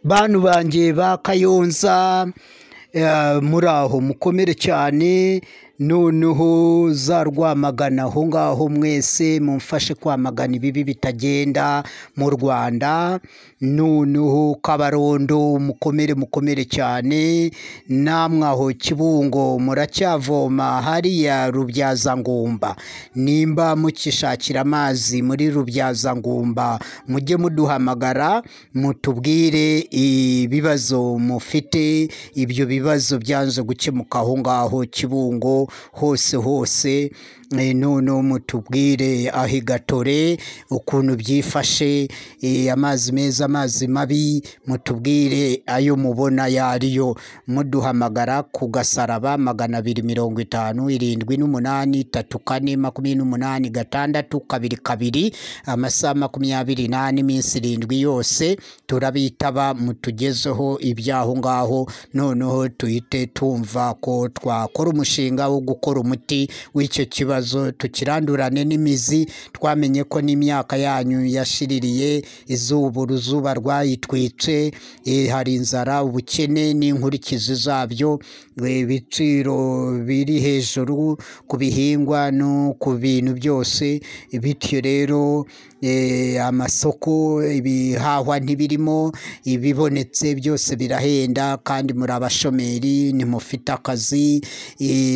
Bantu banjye ba Kayonza muraho mukomere cyane, noneho za Rwamagana aho ngaho mwese mumfashe kwamagana ibibi bitagenda mu Rwanda, noneho Kabarondo mukomere mukomere cyane, namwe aho Kibungo muracyavoma hariya Rubyazangumba, nimba mukishakira amazi muri Rubyazangumba mujye muduhamagara mutubwire ibibazo mufite, ibyo bibazo byanze gukemuka aho ngaho Kibungo hose hose, noneho mutubwire aho i Gatore ukuntu byifashe, amazi meza, amazi mabi, mutubwire ayo mubona ayo ari yo, muduhamagara ku gasaraba magana abiri mirongo itanu, irindwi n'umunani, tatu kane, makumyabiri n'umunani, gatandatu, kabiri kabiri, amasaha makumyabiri n'ane, iminsi irindwi yose turabitaba mutugezeho iby'aho ngaho, noneho duhite twumva ko twakora umushinga wo gukora umuti w'icyo kibazo, tukirandurane n'imizi, twamenye ko n'imyaka yanyu yashiririye, izuba uruzuba rwayitwitse, hari inzara, ubukene n'inkurikizi zabyo, ibiciro biri hejuru ku bihingwa no ku bintu byose, bityo rero amasoko ibihahwa ntibirimo, ibibonetse byose birahenda kandi muri abashomeri, ntimufite akazi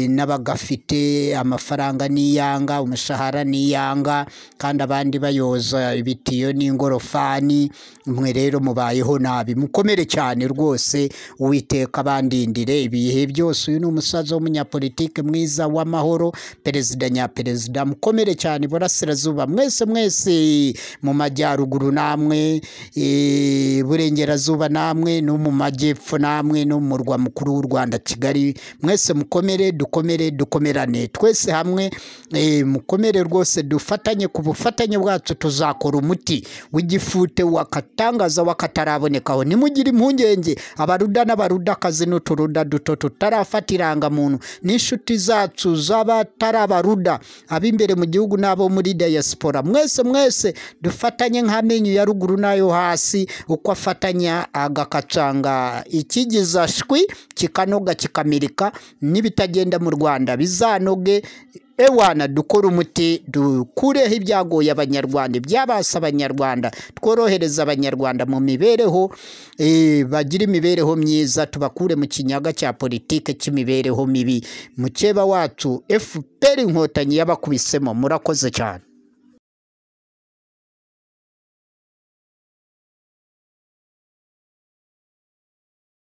n'abagafite amafaranga ni iyanga, umushahara ni iyanga kandi abandi bayoza ibitiyo n'ingorofani, mwe rero mubayeho nabi, mukomere cyane rwose, Uwiteka abandindire ibihe byose, uyu ni umusaza w'umunyapolitike mwiza w'amahoro, perezida nyaperezida, mukomere cyane iburasirazuba, mwese mwese mu majyaruguru namwe, iburengerazuba namwe, no mu majyepfo namwe, no mu murwa mukuru w'u Rwanda Kigali, mwese mukomere, dukomere, dukomerane, twese hamwe mukomere rwose, dufatanye, ku bufatanye bwacu tuzakora umuti w'igifute, w'akatangaza, w'akatarabonekaho, ntimugire impungenge, abaruda n'abarudakazi n'uturuda duto tutarafata irangamuntu, n'inshuti zacu z'abatari abaruda, ab'imbere mu gihugu n'abo muri diyasipora, mwese mwese dufatanye nk'amenyo ya ruguru n'ayo hasi, uko afatanya agakacanga ikigiza shwi, kikanoga kikamirika, n'ibitagenda mu Rwanda bizanoge, ewana dukore umuti, dukureho ibyagoye abanyarwanda, ibyabasa abanyarwanda, tworohereza abanyarwanda mu mibereho, bagire imibereho myiza, tubakure mu kinyaga cya politike cy'imibereho mibi, mukeba wacu FPR Inkotanyi yabakubisemo, murakoze cyane.